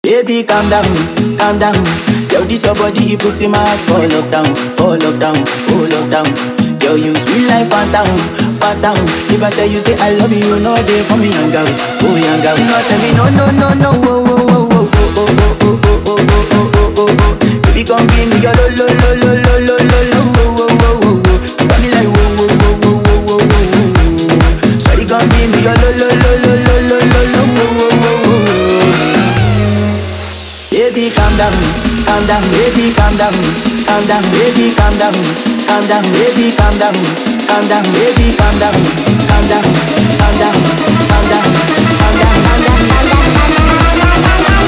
Baby, calm down, calm down. Yo, this your body, it puts in my heart for lockdown, for lockdown, oh lockdown. Yo, you sweet life, phantom, phantom. If I tell you say I love you, you know they for me, young girl, oh young girl. No, tell me no, no, no, no, oh, oh, oh, oh, oh, oh, oh, oh, oh, oh, oh, oh, oh, oh. Baby, come give me your lo, lo, lo, lo, lo, lo, lo, lo, oh, oh, oh, oh, oh. You got me like whoa, whoa, whoa, whoa, whoa, whoa, whoa, whoa. Shawty, come give me your lo, lo, lo, lo, lo, lo, lo, lo, oh, oh, oh, oh. Baby, calm down, calm down, baby, calm down, calm down, baby, calm down, calm down, baby, calm down, calm down, baby, calm down, calm down, calm down, calm down, calm down, calm down, calm down.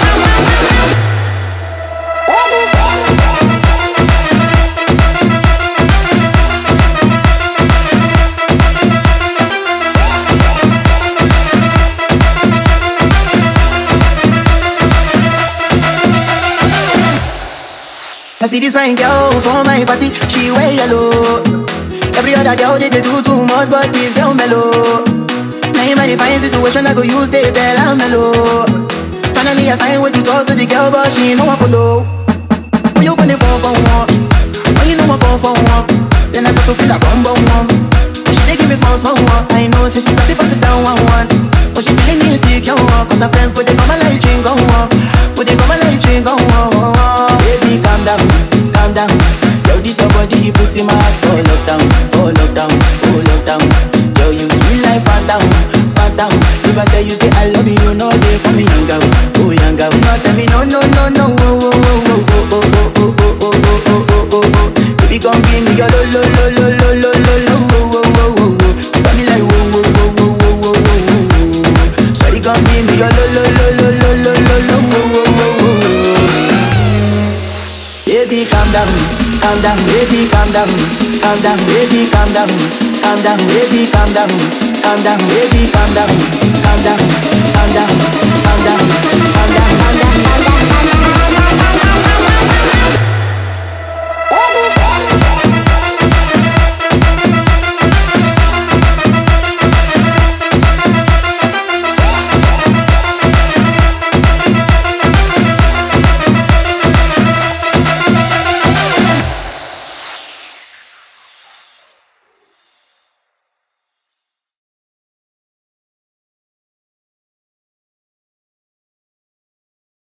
I see this fine girl for my party, she wear yellow. Every other girl they, they do too much, but this girl mellow. Now in my fine situation, I go use they tell her mellow. Finally I find way to talk to the girl, but she ain't no one follow. When you gonna phone for one? When you know I phone for one? Then I start to feel a bum bum one. She dey give me small small one. I know say she start to pass it down one one. But she feeling insecure one, cause her friends go they come and like drink on one. Go they come and like drink on one. Baby, calm down, calm down. Yo, this your body, you put in my heart for lockdown, for lockdown, oh lockdown. Yo, you sweet life, phantom, phantom. If I tell you say I love you, you know they for me, young girl, oh young girl. No, tell me no, no, no, no, oh, oh, oh, oh, oh, oh, oh, oh, oh, oh, oh, oh, oh, oh. Baby, come give me your lo, lo, lo, lo, lo, lo, lo, lo, oh, oh, oh, oh, oh. You got me like whoa, whoa, whoa, whoa, whoa, whoa, whoa, whoa. Shawty, come give me your lo, lo, lo, lo, lo, lo, lo, lo, oh, oh, oh, oh. Baby, calm down, calm down, baby, calm down, calm down, baby, calm down, calm down, baby, calm down, calm down, baby, calm down, calm down, calm down, calm down, calm down.